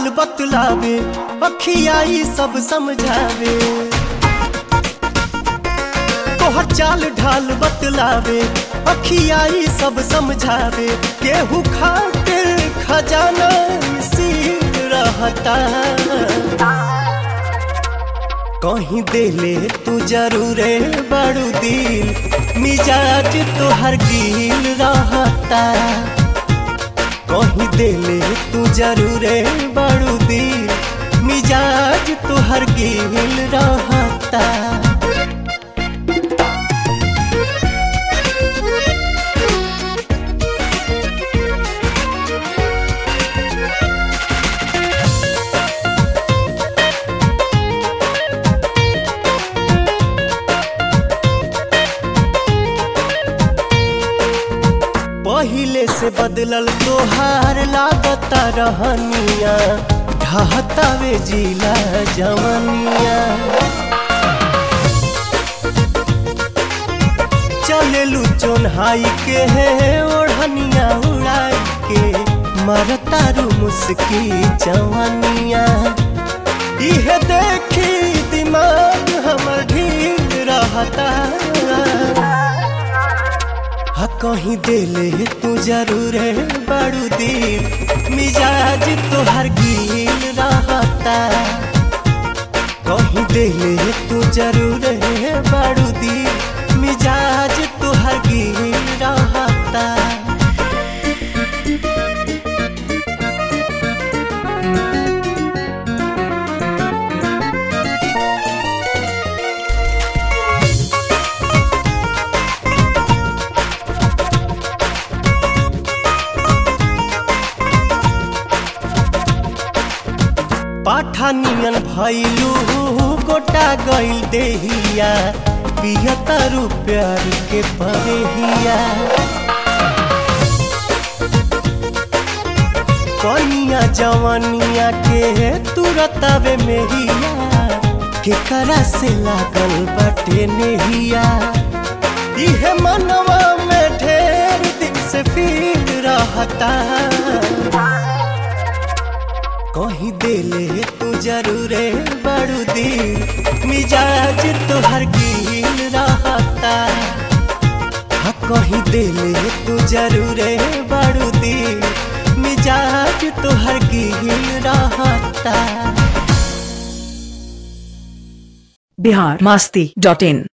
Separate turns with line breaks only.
ढाल बतलावे अखियाई सब समझावे तोहर चाल ढाल बतलावे अखियाई सब समझावे केहू खातिर खजाना सील रहता कहीं देले तू जरूरे बड़ू दिल मिजाज तोहर गिल रहता कहीं देले तू जरूरे बड़ू दिल मिजाज तोहर गिल रहता पहिले से बदलल तोहार लागता रहनिया ढहतावे जिला जवनिया चलेलू चोन्हाई के है ओढ़निया उड़ाई के मरतारू मुस्की जवनिया इहे देखी दिमाग हमर ढील रहता हा कहीं देले तू जरूर है बड़ू दिल मिजाज तोहर गिल रहता कहीं देले तू जरूर है बड़ू दिल मिजाज तोहर गिल रहता पाठानियन भैलू गोटा गइल देहिया पियतारू प्यार के परेहिया कनिया जवनिया के तुरतावे मेहिया केकरा से लागल बाटे नेहिया इहे मनवा में ढेर दिन से फील रहता कहीं देले तू जरूरे बड़ू दिल मिजाज तोहर गिल रहता हाँ कहीं देले तू जरूरे बड़ू दिल मिजाज तोहर गिल रहता
बिहार मस्ती डॉट इन